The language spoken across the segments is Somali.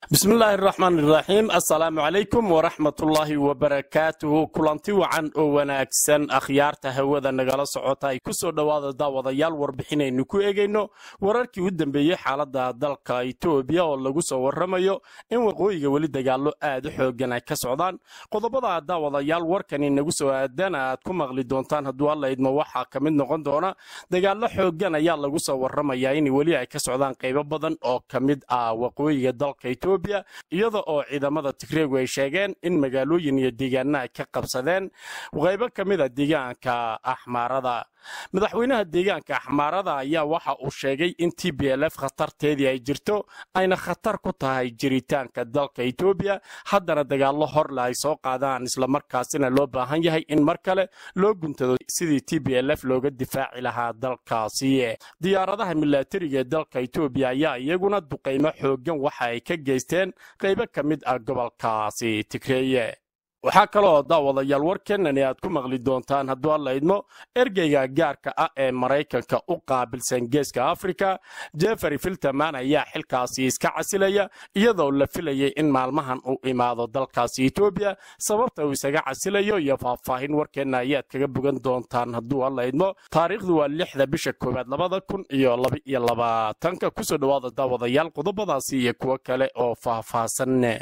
bismillaahi raxmaan iraxiim assalaamu calaykum waraxmatullaahi wabarakaatuhu kulanti wacan oo wanaagsan akhyaarta hawada nagala socota ay ku soo dhowaada daawadayaal warbixinaynu ku egayno wararkii u dambeeyey xaaladda dalka itoobiya oo lagu soo warramayo in waqooyiga weli dagaallo aad u xoogan ay ka socdaan qodobada daawadayaal warkani nagu soo aadana aad ku maqli doontaan hadduu alla idmo waxaa ka mid noqon doona dagaallo xoogan ayaa lagu soo warramayaa in weli ay ka socdaan qaybo badan oo ka mid ah waqooyiga dalka itoobiya iyada oo ciidamada tigreegu ay sheegeen in magaalooyin iyo deegaana ay ka qabsadeen qaybo ka mid a deegaanka axmaarada madaxweynaha deegaanka axmaarada ayaa waxa uu sheegay in t b l f khatarteedii ay jirto ayna khatar ku tahay jiritaanka dalka etoobiya haddana dagaallo horle ay soo qaadaan islamarkaasina loo baahan yahay in mar kale loo guntado sidii t b l f looga difaaci lahaa dalkaasi diyaaradaha milatariga ee dalka etoobiya ayaa iyaguna duqaymo xoogan waxa ay ka geysteen qaybo ka mid ah gobolkaasi tigreeye waxaa kaloo daawadayaal warkeenani aad ku maqli doontaan hadduu alla idmo ergeyga gaarka ah ee maraykanka u qaabilsan geeska afrika jeffery filterman ayaa xilkaasi iska casilaya iyadoo la filayay in maalmahan uu imaado dalkaasi etoobiya sababta uu isaga casilayo iyo faahfaahin warkeenna ayaad kaga bogan doontaan hadduu alla idmo taariikhdu waa lixda bisha koowaad labada kun iyo labaiyo labaatanka kusoo dhowaada daawadayaal qodobadaasi iyo kuwo kale oo faahfaahsan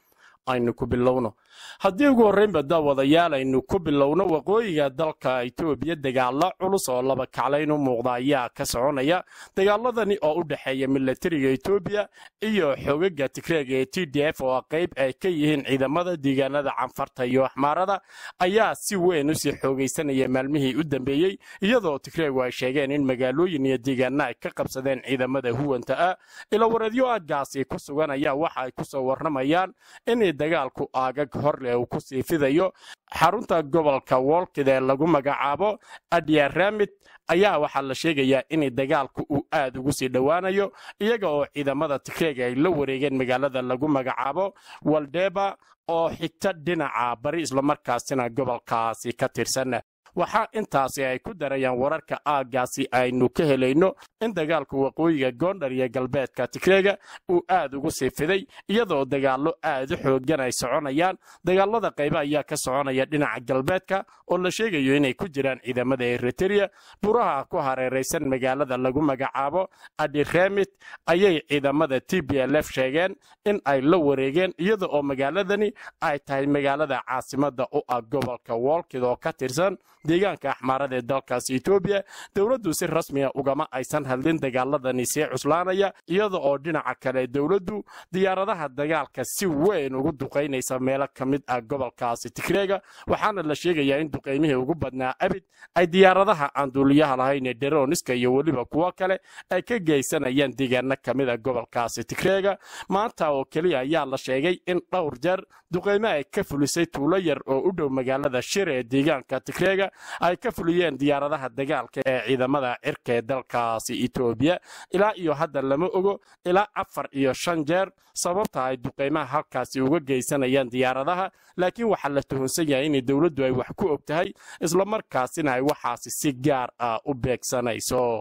aynu ku bilowno haddii ugu horreynba daawadayaal aynu ku bilowno waqooyiga dalka itoobiya dagaalo culus oo laba kaclayn u muuqda ayaa ka soconaya dagaaladani oo u dhexeeya milatariga etoobiya iyo xoogaga tigreega ee t d f oo qayb ay ka yihiin ciidamada deegaanada canfarta iyo axmaarada ayaa si weyn usii xoogaysanaya maalmihii u dambeeyey iyadoo tigreegu ay sheegeen in magaalooyin iyo deegaana ay ka qabsadeen ciidamada huwanta ah ilawareedyo aaggaasi ku sugan ayaa waxa ay kusoo warramayaan in dagaalku aagag horle uu ku sii fidayo xarunta gobolka wolkid ee lagu magacaabo adyaramid ayaa waxaa la sheegayaa in dagaalku uu aad ugu sii dhowaanayo iyaga oo ciidamada tigreega ay la wareegeen magaalada lagu magacaabo waldeba oo xigta dhinaca bari islamarkaasina gobolkaasi ka tirsan waxaa intaasi ay ku darayaan wararka aaggaasi aynu ka helayno in dagaalku waqooyiga goondhar iyo galbeedka tigreega uu aad ugu sii fiday iyadoo dagaallo aad u xoogan ay soconayaan dagaalada qaybe ayaa ka soconaya dhinaca galbeedka oo la sheegayo inay ku jiraan ciidamada eritereya buraha ku hareeraysan magaalada lagu magacaabo adiremit ayay ciidamada t b l f sheegeen in ay la wareegeen iyada oo magaaladani ay tahay magaalada caasimada u ah gobolka wolkid oo ka tirsan deegaanka axmaarada ee dalkaasi etoobiya dowladdu si rasmiga ugama aysan hadlin dagaaladani sii cuslaanaya iyada oo dhinaca kale dowladdu diyaaradaha dagaalka si weyn ugu duqaynaysa meelo ka mid ah gobolkaasi tigreega waxaana la sheegayaa in duqaymihii ugu badnaa abid ay diyaaradaha aan duuliyaha lahayn ee deroniska iyo weliba kuwo kale ay ka geysanayaan deegaano ka mid a gobolkaasi tigreega maanta oo keliya ayaa la sheegay in dhowr jeer duqaymo ay ka fulisay tuulo yar oo u dhow magaalada shir ee deegaanka tigreega ay ka fuliyeen diyaaradaha dagaalka ee ciidamada cirka ee dalkaasi etoobiya ilaa iyo hadda lama ogo ilaa afar iyo shan jeer sababta ay duqaymaha halkaasi uga geysanayaan diyaaradaha laakiin waxaa la tuhunsan yahay in dowladdu ay wax ku og tahay islamarkaasina ay waxaasi si gaar ah u beegsanayso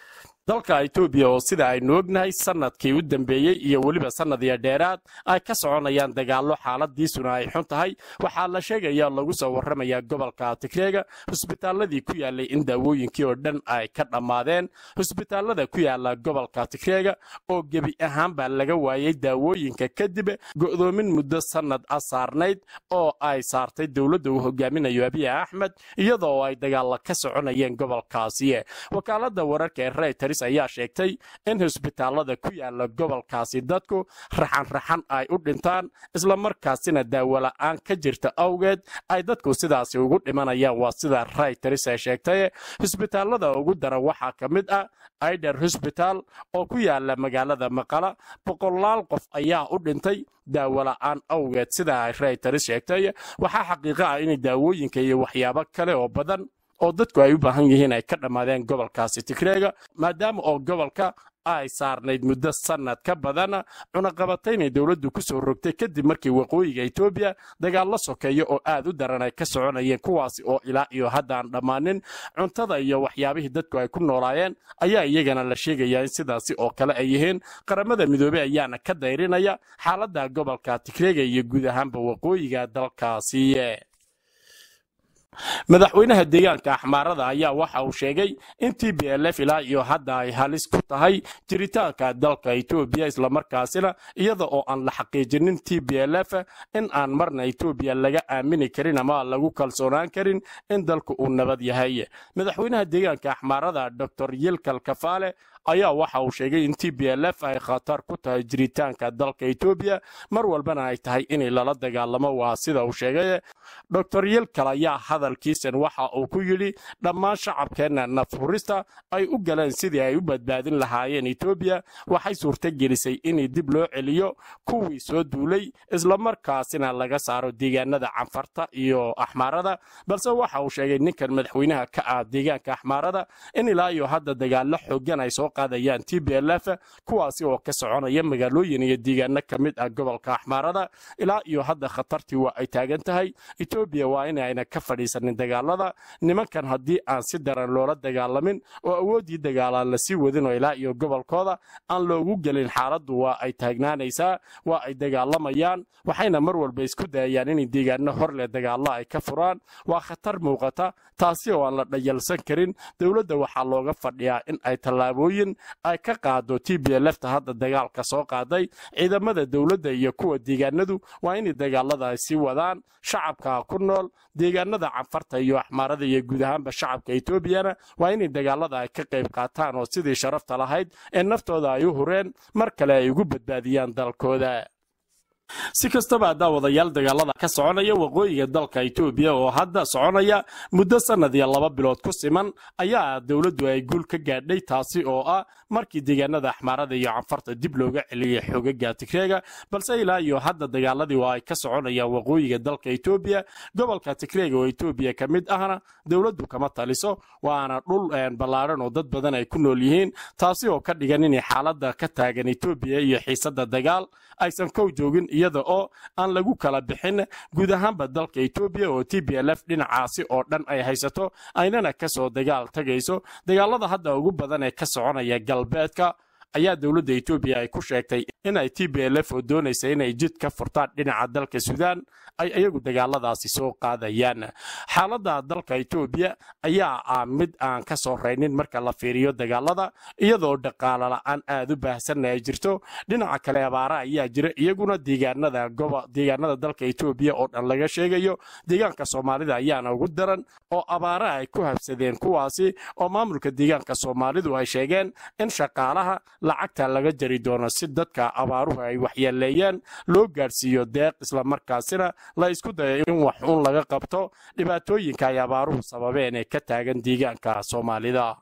dalka etoobiya oo sida aynu ognahay sanadkii u dambeeyey iyo weliba sannadiyo dheeraad ay ka soconayaan dagaallo xaaladiisuna ay xun tahay waxaa la sheegaya lagu soo warramayaa gobolka tigreega husbitaaladii ku yaalay in daawooyinkii oo dhan ay ka dhammaadeen husbitaalada ku yaala gobolka tigreega oo gebi ahaanbaa laga waayey daawooyinka kadib go'doomin muddo sannad a saarnayd oo ay saartay dowladda uu hogaaminayo abiy axmed iyadoo ay dagaalla ka soconayeen gobolkaasi wakaalada wararka ee reyters ayaa sheegtay in husbitaalada ku yaala gobolkaasi dadku raxan-raxan ay u dhintaan islamarkaasina daawola'aan ka jirta awgeed ay dadku sidaasi ugu dhimanayaan waa sida rayters ay sheegtay husbitaalada ugu daran waxaa ka mid ah aider hosbital oo ku yaala magaalada maqala boqolaal qof ayaa u dhintay daawola'aan awgeed sida ay rayters sheegtay waxaa xaqiiqo ah in daawooyinka iyo waxyaabo kale oo badan oo dadku ay u baahan yihiin ay ka dhammaadeen gobolkaasi tigreega maadaama oo gobolka ay saarnayd muddo sannad ka badan cunaqabataynay dowladdu ku soo rogtay kadib markii waqooyiga etoobiya dagaal la sokeeyo oo aad u daran ay ka soconayeen kuwaasi oo ilaa iyo haddaan dhammaanin cuntada iyo waxyaabihii dadku ay ku noolaayeen ayaa iyagana la sheegayaa in sidaasi oo kale ay yihiin qaramada midoobey ayaana ka dayrinaya xaaladda gobolka tigreega iyo guud ahaanba waqooyiga dalkaasi madaxweynaha deegaanka axmaarada ayaa waxa uu sheegay in t b l f ilaa iyo hadda ay halis ku tahay jiritaanka dalka etoobiya islamarkaasina iyada oo aan la xaqiijinin t b l f in aan marna etoobiya laga aamini karin ama lagu kalsoonaan karin in dalku uu nabad yahay madaxweynaha deegaanka axmaarada dor yilkal kafaale ayaa waxa uu sheegay in t b l f ay khatar ku tahay jiritaanka dalka etoobiya mar walbana ay tahay inay lala dagaalamo waa sida uu sheegay dor yilkal ayaa hadalkiisan waxa uu ku yidhi dhammaan shacabkeenna nafhurista ay u galeen sidii ay u badbaadin lahaayeen etoobiya waxay suurto gelisay in dib loo celiyo kuwii soo duulay islamarkaasina laga saaro deegaanada canfarta iyo axmaarada balse waxa uu sheegay ninkan madaxweynaha ka ah deegaanka axmaarada in ilaa iyo hadda dagaalo xoogan ay soo qaadayaan t b l f kuwaasi oo ka soconaya magaalooyin iyo deegaano ka mid ah gobolka axmaarada ilaa iyo hadda khatartii waa ay taagan tahay etoobiya waa inayna ka fadhiisanin dagaalada nimankan haddii aan si daran loola dagaalamin oo awooddii dagaalaan la sii wadin oo ilaa iyo gobolkooda aan loogu gelin xaaladdu waa ay taagnaanaysaa waa ay dagaalamayaan waxayna mar walba isku dayayaan inay deegaano hor leh dagaallo ay ka furaan waa khatar muuqata taasi oo aan la dhayalsan karin dowladda waxaa looga fadhiyaa in ay tallaabooyin ay ka qaado t b lfta hadda dagaalka soo qaaday ciidamada dowladda iyo kuwa deegaanadu waa inay dagaalada ay sii wadaan shacabka ku nool deegaanada canfarta iyo axmaarada iyo guud ahaanba shacabka etoobiyana waa inay dagaalada ay ka qayb qaataan oo sidii sharafta lahayd ee naftooda ay u hureen mar kale ay ugu badbaadiyaan dalkooda si kastaba daawadayaal dagaalada ka soconaya waqooyiga dalka etoobiya oo hadda soconaya muddo sannad iyo laba bilood ku siman ayaa dowladdu ay guul ka gaadhay taasi oo ah markii deegaanada axmaarada iyo canfarta dib looga celiyay xogaga tigreega balse ilaa iyo hadda dagaaladii waa ay ka soconayaan waqooyiga dalka etoobiya gobolka tigreega oo etoobiya ka mid ahna dowladdu kama taliso waana dhul ballaaran oo dad badan ay ku nool yihiin taasi oo ka dhigan inay xaaladda ka taagan etoobiya iyo xiisadda dagaal aysan kow joogin iyada oo aan lagu kala bixin guud ahaanba dalka etoobiya oo t b l f dhinacaasi oo dhan ay haysato aynana ka soo dagaal tagayso dagaalada hadda ugu badan ee ka soconaya galbeedka ayaa dowladda etoobiya ay ku sheegtay inay t b l f oo doonaysa inay jid ka furtaan dhinaca dalka suudaan ay iyagu dagaaladaasi soo qaadayaan xaaladda dalka etoobiya ayaa ah mid aan ka soo raynin marka la fiiriyo dagaalada iyadoo dhaqaalo la'aan aad u baahsanna ay jirto dhinaca kale abaara ayaa jira iyaguna deegaanada deegaanada dalka etoobiya oo dhan laga sheegayo deegaanka soomaalida ayaana ugu daran oo abaara ay ku habsadeen kuwaasi oo maamulka deegaanka soomaalidu ay sheegeen in shaqaalaha lacagta laga jari doono si dadka abaaruhu ay waxyeeleeyeen loo gaadhsiiyo deeq islamarkaasina la isku dayo in wax uun laga qabto dhibaatooyinka ay abaaruhu sababeen ee ka taagan deegaanka soomaalida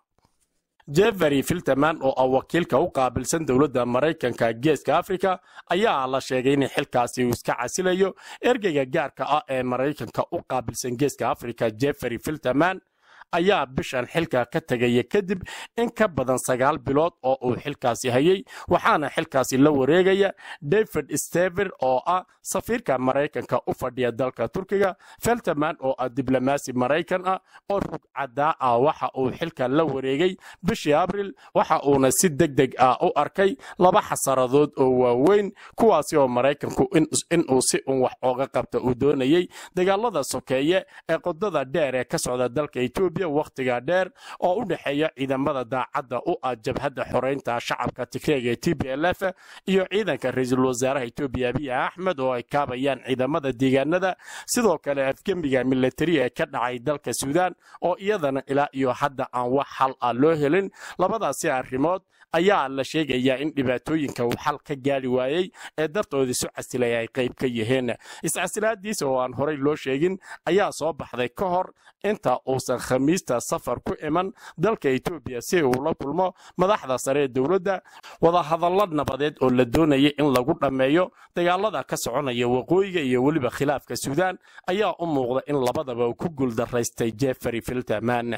jeffery filterman oo ah wakiilka u qaabilsan dowladda maraykanka geeska afrika ayaa la sheegay in xilkaasi uu iska casilayo ergeyga gaarka ah ee maraykanka u qaabilsan geeska afrika jeffery filterman ayaa bishan xilka ka tegaya kadib in ka badan sagaal bilood oo uu xilkaasi hayay waxaana xilkaasi la wareegaya david stever oo ah safiirka maraykanka u fadhiya dalka turkiga felterman oo ah diblomaasi maraykan ah oo rugcadaa ah waxa uu xilka la wareegay bishii abril waxa uuna si deg deg ah u arkay laba xasaradood oo waaweyn kuwaasi oo maraykanku inuu si un wax ooga qabta uu doonayay dagaalada sokeeye ee qodada dheer ee ka socda dalka etoobiya wakhtiga dheer oo u dhexeeya ciidamada daacadda u ah jabhadda xoreynta shacabka tigreega ee t b l f iyo ciidanka ra-iisul wasaaraha etoobiya abiy axmed oo ay kaabayaan ciidamada deegaanada sidoo kale afgembiga militari ee ka dhacay dalka suudaan oo iyadana ilaa iyo hadda aan wax xal ah loo helin labadaasi arrimood ayaa la sheegayaa in dhibaatooyinka uu xal ka gaari waayey ee dartooda isu casilay ay qayb ka yihiin iscasilaadiisa oo aan horey loo sheegin ayaa soo baxday ka hor inta uusan khamiista safar ku iman dalka etoobiya si uu la kulmo madaxda sare ee dowladda wadahadallo nabadeed oo la doonaya in lagu dhammeeyo dagaalada ka soconaya waqooyiga iyo weliba khilaafka suudaan ayaa u muuqda in labadaba uu ku guuldaraystay jeffrey filterman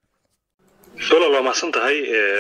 dolal waa mahadsan tahay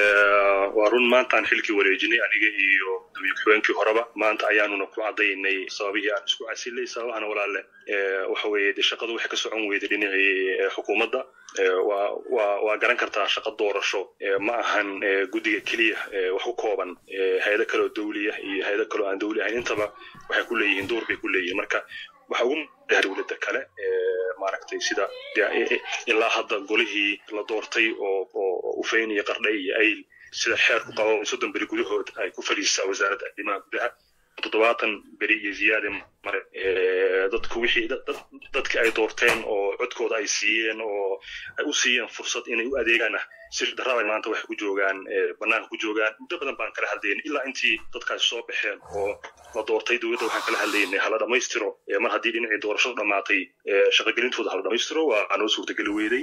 waa run maantaan xilkii wareejinay aniga iyo gudoomiye ku-xigeenkii horeba maanta ayaanuna ku cadaynay sababihii aan isku casilay sababahana walaale waxa weeye dee shaqadu waxay ka socon weyday dhinacii xukuumadda waa waa waa garan kartaa shaqo doorasho ma ahan guddiga keliya wax ku kooban hay-ado kale oo dawliya iyo hay-ado kale oo aan dawli ahayn intaba waxay ku leeyihiin door bay ku leeyihiin marka waxa ugu madaha dowladda kale maaragtay sida ilaa hadda golihii la doortay oo oo ufeyn iyo qardhay iyo ayl sida xeerku qabo soddon beri gudahood ay ku fadhiisaa wasaaradda arrimaha gudaha toddobaatan beri iyo ziyaade mare dadku wixii dadkii ay doorteen oo codkooda ay siiyeen oo ay u siiyeen fursad inay u adeegaana si darrada maanta waxay ku joogaan bannaanka ku joogaan muddo badan baan kala hadlaynay ilaa intii dadkaasi soo baxeen oo la doortay dowladda waxaan kala hadlaynay hala dhammaystiro mar haddii dhinacii doorashadu dhammaatay shaqagelintooda hala dhammaystiro waa noo suurtageli weyday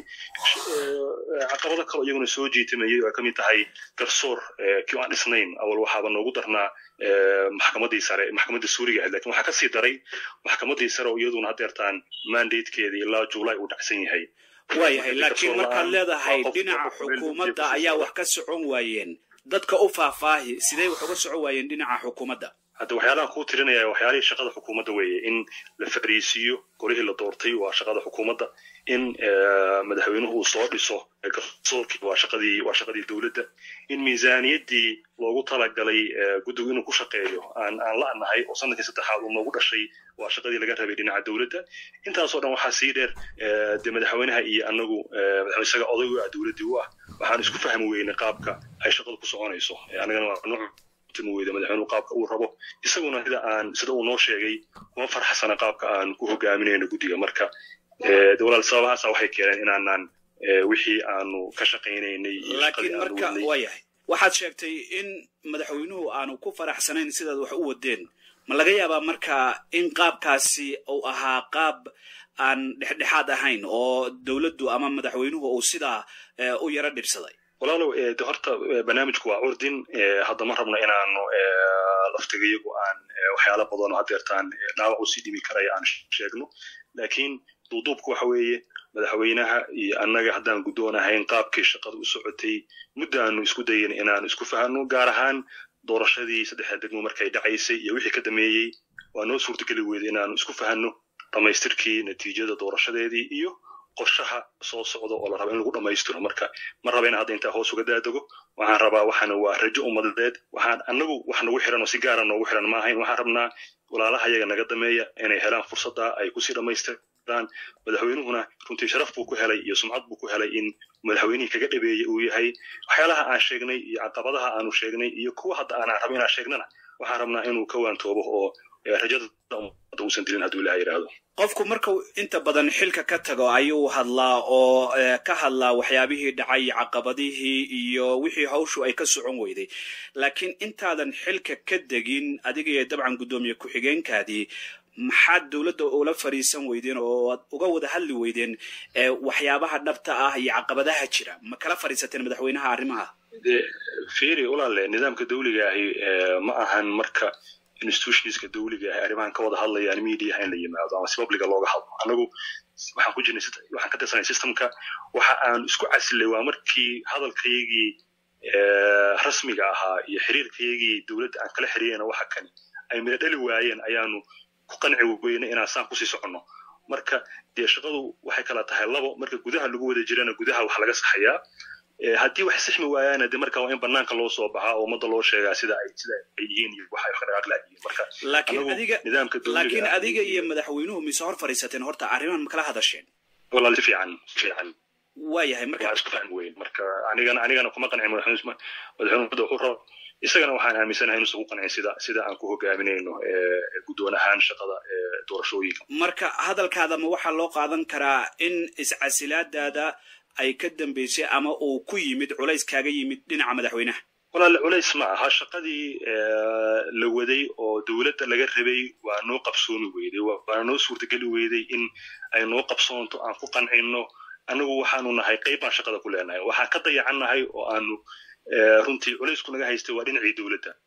caqabado kale iyaguna soo jiitamayay oo ay ka mid tahay garsoor kii aan dhisnayn awal waxaaba noogu darnaa maxkamaddii sare maxkamaddii suuriga ahayd lakin waxaa kasii daray maxkamaddii sare oo iyaduna haddeertaan mandatekeedii ilaa juulay uu dhacsan yahay waayahay laakiin markaad leedahay dhinaca xukuumadda ayaa wax ka socon waayeen dadka u faahfaahi sidee wax uga socon waayeen dhinaca xukuumadda hadda waxyaalahan kuu tirinaya waxyaalihii shaqada xukuumadda weeye in la fariisiiyo golihii la doortay waa shaqada xukuumadda in madaxweynuhu uu soo dhiso garsoorkii waa shaqadii waa shaqadii dowladda in miisaaniyaddii loogu talagalay guddigu inuu ku shaqeeyo aan aan la'nahay oo sanadkii saddexaad uu noogu dhashay waa shaqadii laga rabay dhinaca dowladda intaasoo dhan waxaa sii dheer dee madaxweynaha iyo anagu madaxweyne isaga oday u ah dowladdii u ah waxaan isku fahmi weynay qaabka ay shaqadu ku soconayso anigana waa nuuc weyda madaxweynuhu qaabka uu rabo isaguna sida aan sida uu noo sheegay kuma farxsana qaabka aan ku hogaaminayno guddiga marka de walaal sababahaasa waxay keeneen inaanaan wixii aanu ka shaqaynaynay laakiin marka waa yahay waxaad sheegtay in madaxweynuhu aanu ku faraxsanayn sidaad wax u wadeen ma laga yaabaa marka in qaabkaasi uu ahaa qaab aan dhexdhexaad ahayn oo dowladdu ama madaxweynuhu uu sidaa u yaro dhibsaday walaalow de horta barnaamijku waa urdin hadda ma rabno inaanu laftigayagu aan waxyaala badan oo haddeertaan dhaawac usii dhimi karaya aan sheegno laakiin duuduubku waxa weeye madaxweynaha iyo annaga haddaan guddoon ahayn qaabkii shaqada u socotay muddo aanu isku dayin inaanu isku fahanno gaar ahaan doorashadii saddexda degmo markay dhacaysay iyo wixii ka dameeyey waa noo suurtageli weyday inaanu isku fahanno dhammaystirkii natiijada doorashadeedii iyo qorshaha soo socda oo la raba in lagu dhammaystiro marka ma raba in hadda intaa hoos uga daadego waxaan rabaa waxaana waa rajo ummadeed waxaan annagu wax nagu xiran oo si gaara noogu xiran ma ahayn waxaan rabnaa walaalaha yaga naga dameeya inay helaan fursadda ay kusii dhammaystiraan madaxweynuhuna runtii sharaf buu ku helay iyo sumcad buu ku helay in madaxweynihii kaga dhabeeyey uu yahay waxyaalaha aan sheegnay iyo caqabadaha aanu sheegnay iyo kuwa hadda aanaan raba inaan sheegnana waxaan rabnaa inuu ka waantoobo oo rajada ummadda uusan dilin hadduu ilaha yidhaahdo qofku markuu inta badan xilka ka tago ayuu hadlaa oo ka hadlaa waxyaabihii dhacay caqabadihii iyo wixii hawshu ay ka socon weyday laakiin intaadan xilka ka degin adiga iyo dabcan guddoomiye ku-xigeenkaadii maxaad dowladda ula fariisan weydeen oo aad uga wada hadli weydeen waxyaabaha dhabta ah iyo caqabadaha jira ma kala fadhiisateen madaxweynaha arrimaha firi walaale nidaamka dawliga ahi ma ahan marka institutionska dawliga ah arrimahan ka wada hadlayaan mediaha in la yimaado ama si publica looga hadlo annagu waxaan ku jirnay waxaan ka tirsanay systemka waxa aan isku casilay waa markii hadalkaygii rasmiga ahaa iyo xiriirkaygii dowladda aan kala xiriirayna waxa kani ay midho dhali waayeen ayaanu ku qanci weynay inaan saan kusii soconno marka dee shaqadu waxay kala tahay labo marka gudaha lagu wada jirana gudaha wax laga saxayaa haddii wax sixmi waayaana de marka waa in banaanka loo soo baxaa oo ummadda loo sheegaa sida ay sida ay yihiin iyo waxa ay ka dhaqaaq laayihiin marka laakiin adiga nidaamka laakiin adiga iyo madaxweynuhu mise hor fadhiisateen horta arrimahan ma kala hadasheen walaal si fiican si fiican waayahay marka waa isku fahmi weyn marka anigana anigana kuma qancin madaxweynuhu madaxweynuhu wuxuu rabo isagana waxaan aaminsanahay inuusan ku qancin sida sida aan ku hogaaminayno guddoon ahaan shaqada doorashooyinka marka hadalkaada ma waxaa loo qaadan karaa in iscasilaadaada ay ka dambaysay ama uu ku yimid culays kaaga yimid dhinaca madaxweynaha walaale culays ma aha shaqadii la waday oo dowladda laga rabay waa noo qabsoomi weyday waana noo suurtageli weyday in ay noo qabsoonto aan ku qancino anagu waxaanu nahay qayb baan shaqada ku leenahay waxaan ka dayacan nahay oo aanu runtii culaysku naga haystay waa dhinacii dowladda